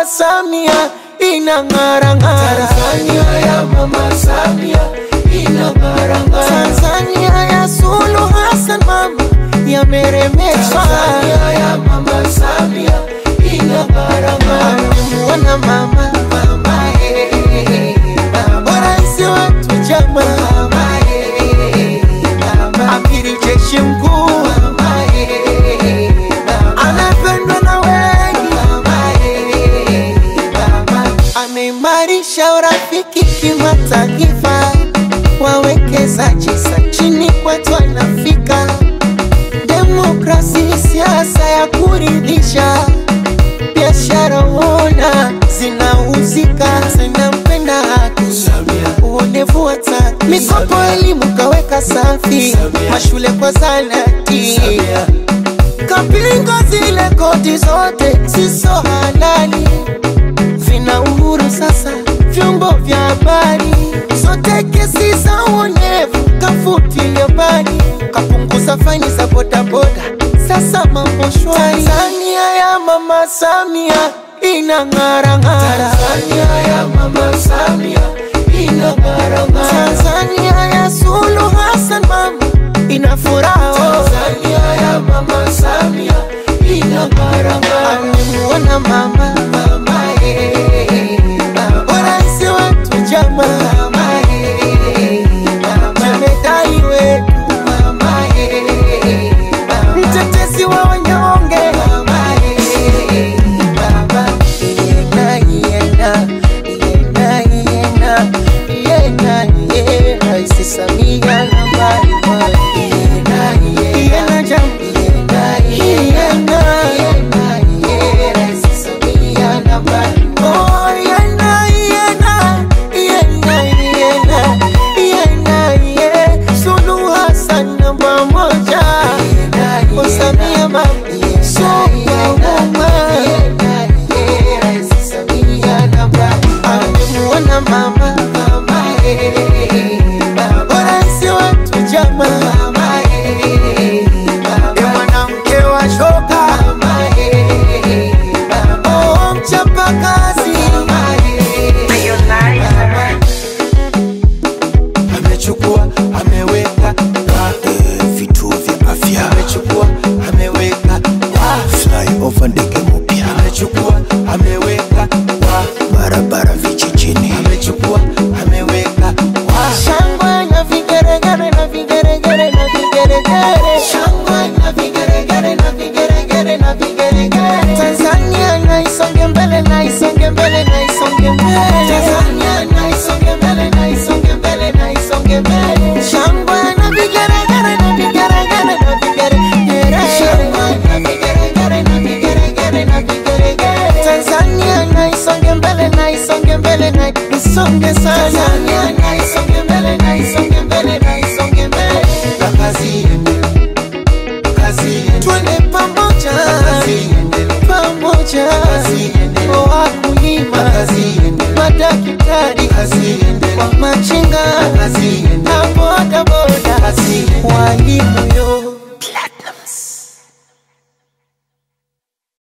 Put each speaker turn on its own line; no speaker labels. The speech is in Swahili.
mama Samia inang'ara ng'ara.
Tanzania ya Mama Samia inang'ara ng'ara.
Tanzania ya Suluhu Hassan mama yameremeshwa.
Tanzania ya Mama Samia inang'ara ng'ara.
Wana mama
Mama eh, mama
rais wetu chama
mama eh, mama
amiri jeshi mkuu
mama eh, mama
anapendwa na wengi,
mama eh, mama
ameimarisha urafiki kimataifa, wawekezaji sa chini kwetu anafika, demokrasi siasa ya kuridhisha, biashara uona zinauzika, zinampenda haki
Samia
uonevu wa tatu, mikopo elimu kaweka safi,
Samia.
mashule kwa zanati
Samia
kapinga zile koti zote siso halali, vina uhuru sasa vyombo vya habari, zote kesi za uonevu kafutilia mbali, kapunguza faini za bodaboda, sasa mambo shwari. Tanzania ya mama Samia inang'ara ng'ara.
Tanzania ya Mama Samia inang'ara